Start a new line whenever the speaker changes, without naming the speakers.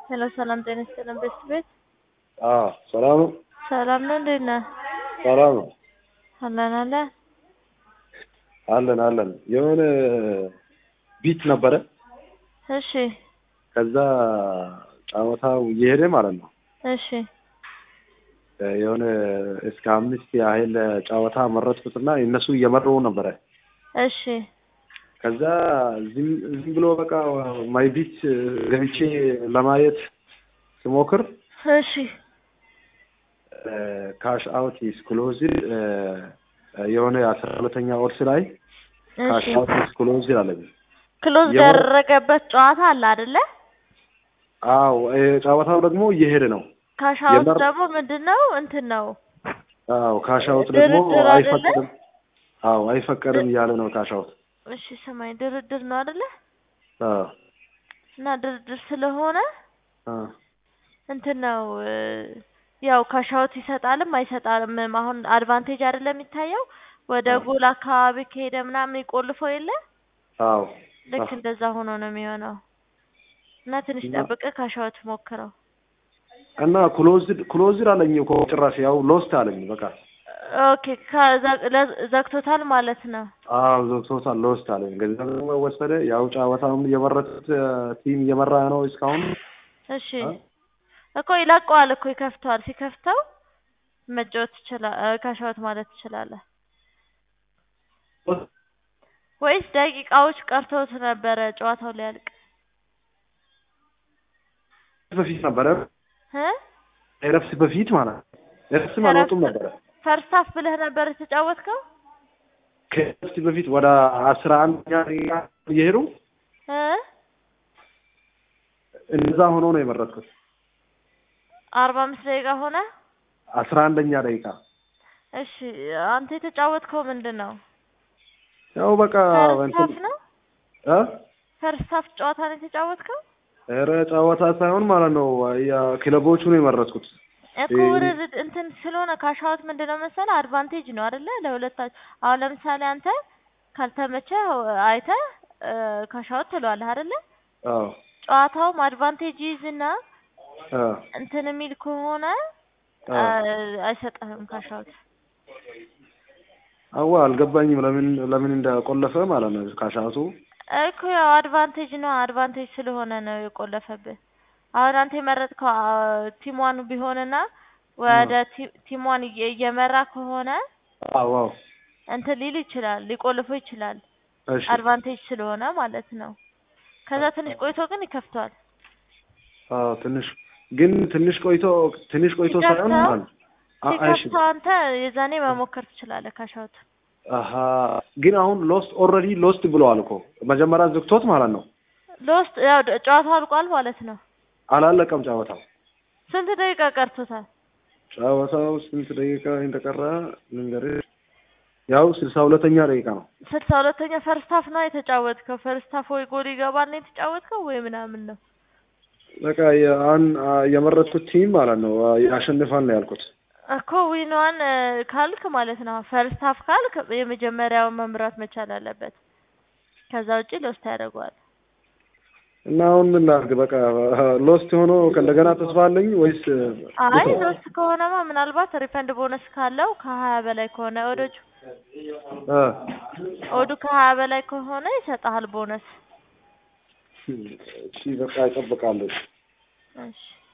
ሄሎ ሰላም ጤና ይስጥልን ቤት ቤት
አዎ ሰላም ነው።
ሰላም ነው። እንዴት ነህ?
ሰላም ነው።
አለን አለ
አለን አለን። የሆነ ቢት ነበረ።
እሺ
ከዛ ጨዋታው እየሄደ ማለት ነው።
እሺ
የሆነ እስከ አምስት ያህል ጨዋታ መረጥኩትና እነሱ እየመሩ ነበረ።
እሺ
ከዛ ዝም ዝም ብሎ በቃ ማይ ቢት ገብቼ ለማየት ስሞክር
እሺ
ካሽ አውት ኢስ ክሎዝድ የሆነ አስራ ሁለተኛ ወርስ ላይ ካሽ
እሺ
አውት ኢስ ክሎዝድ አለኝ።
ክሎዝ
የሆነ-
ያደረገበት ጨዋታ አለ አይደለ?
አዎ እ ጨዋታው ደግሞ እየሄደ ነው።
ካሻውት
የመር-
ደግሞ ምንድን ነው እንትን ነው
አዎ ካሽ አውት ደግሞ
ድርድር አይደለ?
አይፈቀድም። አዎ አይፈቀድም እያለ ነው ካሽ አውት።
እሺ ስማኝ ድርድር ነው አይደለ?
አዎ
እና ድርድር ስለሆነ
አዎ
እንትን ነው እ፣ ያው ካሻውት ይሰጣልም አይሰጣልም። አሁን አድቫንቴጅ አይደለም የሚታየው ወደ
አዎ።
ጎል አካባቢ ከሄደ ምናምን ይቆልፈው የለ
አዎ
ልክ
አዎ።
እንደዛ ሆኖ ነው የሚሆነው። እና ትንሽ
እና-
ጠብቀህ ካሻውት ሞክረው።
እና ክሎዝድ ክሎዝድ አለኝ እኮ ጭራሽ ያው ሎስት አለኝ በቃ
ኦኬ ከዛ- ለ- ዘግቶታል ማለት ነው።
አዎ ዘግቶታል ሎስት አለኝ። ገንዘብ ደግሞ ወሰደ። ያው ጨዋታውን የመረጡት ቲም እየመራ ነው እስካሁን።
እሺ
አ?
እኮ ይለቀዋል እኮ ይከፍተዋል። ሲከፍተው መጫወት ትችላለህ፣ ካሻውት ማለት ትችላለህ። ወይስ ደቂቃዎች ቀርተውት ነበረ ጨዋታው ሊያልቅ
በፊት ነበረ
እ
እረፍት በፊት ማለት ነው። እረፍትም አልወጡም ነበረ።
ፈርስት ሀፍ ብለህ ነበር የተጫወትከው
ከእረፍት በፊት ወደ አስራ አንደኛ ደቂቃ እየሄዱ
እ
እንደዛ ሆኖ ነው የመረጥኩት።
አርባ አምስት ደቂቃ ሆነ።
አስራ አንደኛ ደቂቃ
እሺ አንተ የተጫወትከው ምንድን ነው?
ያው በቃ
ፈርስት
እንትን
ሀፍ ነው።
እ
ፈርስት ሀፍ ጨዋታ ነው የተጫወትከው
ኧረ ጨዋታ ሳይሆን ማለት ነው ያ ክለቦቹ ነው የመረጥኩት።
እኮ
እ-
ውርርድ እንትን ስለሆነ ካሻውት ምንድን ነው መሰለህ አድቫንቴጅ ነው አይደለ? ለሁለታችሁ አሁን ለምሳሌ አንተ ካልተመቸ አይተህ ካሻውት ትለዋለህ አይደለ?
አዎ
ጨዋታውም አድቫንቴጅ ይዝና
አ
እንትን የሚል ከሆነ
አ
አ- አይሰጥህም ካሻውት።
አዋ አልገባኝም ለምን ለምን እንደቆለፈ ማለት ነው ካሻቱ
እኮ ያው አድቫንቴጅ ነው አድቫንቴጅ ስለሆነ ነው የቆለፈብህ። አሁን አንተ የመረጥከው አ- ቲሟን ቢሆንና ወደ ቲ- ቲሟን እየ- እየመራ ከሆነ
አዎ አዎ
እንትን ሊል ይችላል ሊቆልፈው ይችላል
እሺ
አድቫንቴጅ ስለሆነ ማለት ነው። ከዛ ትንሽ ቆይቶ ግን ይከፍተዋል።
አዎ ትንሽ ግን ትንሽ ቆይቶ ትንሽ ቆይቶ ሳይሆን
ሲከፍተው-
ማለት አ- እሺ
ሲከፍተው አንተ የዛኔ መሞከር ትችላለህ ካሻውት።
አሀ ግን አሁን ሎስት ኦልሬዲ ሎስት ብለዋል እኮ መጀመሪያ ዘግቶት ማለት ነው።
ሎስት ያው ደ- ጨዋታው አልቋል ማለት ነው።
አላለቀም ጨዋታው።
ስንት ደቂቃ ቀርቶታል?
ጨዋታው ስንት ደቂቃ እንደቀረ ልንገርህ። ያው ስልሳ ሁለተኛ ደቂቃ ነው።
ስልሳ ሁለተኛ ፈርስት ሀፍ ነው የተጫወትከው። ፈርስት ሀፍ ወይ ጎል ይገባል ነው የተጫወትከው ወይ ምናምን ነው?
በቃ የአን የመረጥኩት ቲም ማለት ነው ያሸንፋል ነው ያልኩት።
እኮ ዊንዋን ካልክ ማለት ነው ፈርስት ሀፍ ካልክ የመጀመሪያውን መምራት መቻል አለበት። ከዛ ውጪ ሎስት ያደርገዋል።
እና አሁን ምን ላድርግ? በቃ ሎስት ሆኖ ከእንደገና ተስፋ አለኝ ወይስ
አይ ሎስት ከሆነማ ምናልባት ሪፈንድ ቦነስ ካለው ከሀያ በላይ ከሆነ ኦዶቹ
እ
ኦዱ ከሀያ በላይ ከሆነ ይሰጥሃል ቦነስ።
እሺ በቃ እጠብቃለሁ።
እሺ